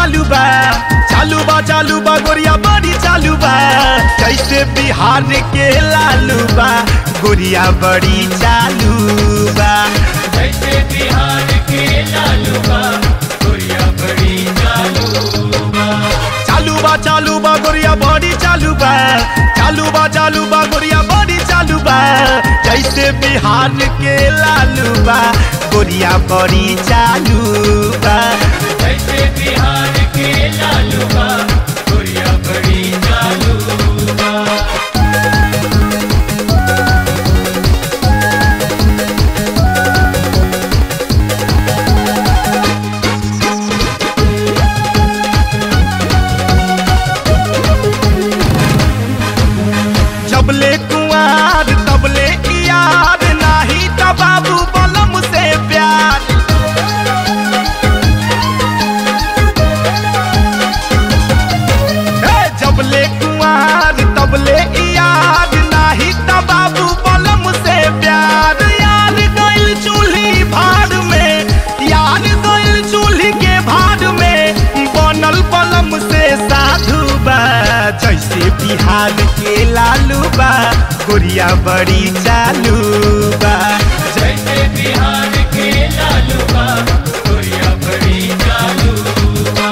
चालू बा चालू बा चालू बा गोरिया बड़ी चालू बा जैसे बिहार के लालू बा गोरिया बड़ी चालू बा जैसे बिहार के लालू बा गोरिया बड़ी चालू बा चालू बा चालू बा गोरिया बड़ी चालू बा चालू बा चालू बा गोरिया बड़ी चालू बा जैसे बिहार के लालू बा गोरिया बड़ी चालू बा जैसे बिहार के लालू बा गोरिया बड़ी चालू बा जबले कुआर तबले यार नाही त बाबू बलम से प्यार हे जबले कुआर तबले यार नाही त बाबू बलम से प्यार यार गइल चूल्ही भाड़ में यार गइल चूल्ही के भाड़ में बनल बलम से साधु बा जैसे बिहार के लालू बा गोरिया बड़ी चालू बा जैसे बिहार के लालू बा गोरिया बड़ी चालू बा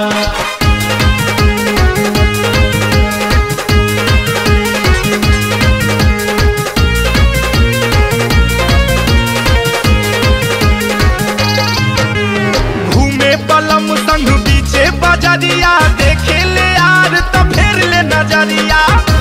घूमे पलम संग पीछे बजरिया देखे ले यार तो फेर ले नजरिया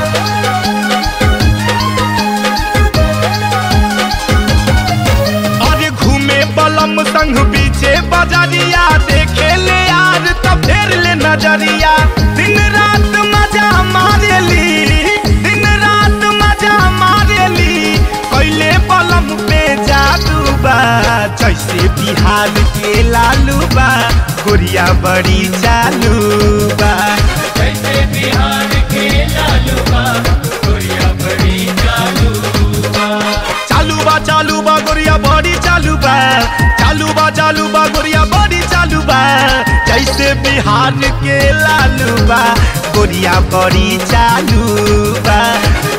अरे घूमे पलम संग पीछे बजरिया देखे ले यार तो फेर ले नजरिया दिन रात मजा मारेली दिन रात मजा मारेली कैले पलम पे जादू बा जैसे बिहार के लालू बा गोरिया बड़ी चालू बा जैसे बिहार के लालू बा गोरिया बड़ी चालू बा चालू बा चालू बा गोरिया बड़ी चालू बा चालू बा चालू बा गोरिया बड़ी चालू बा जैसे बिहार के लालू बा गोरिया बड़ी चालू बा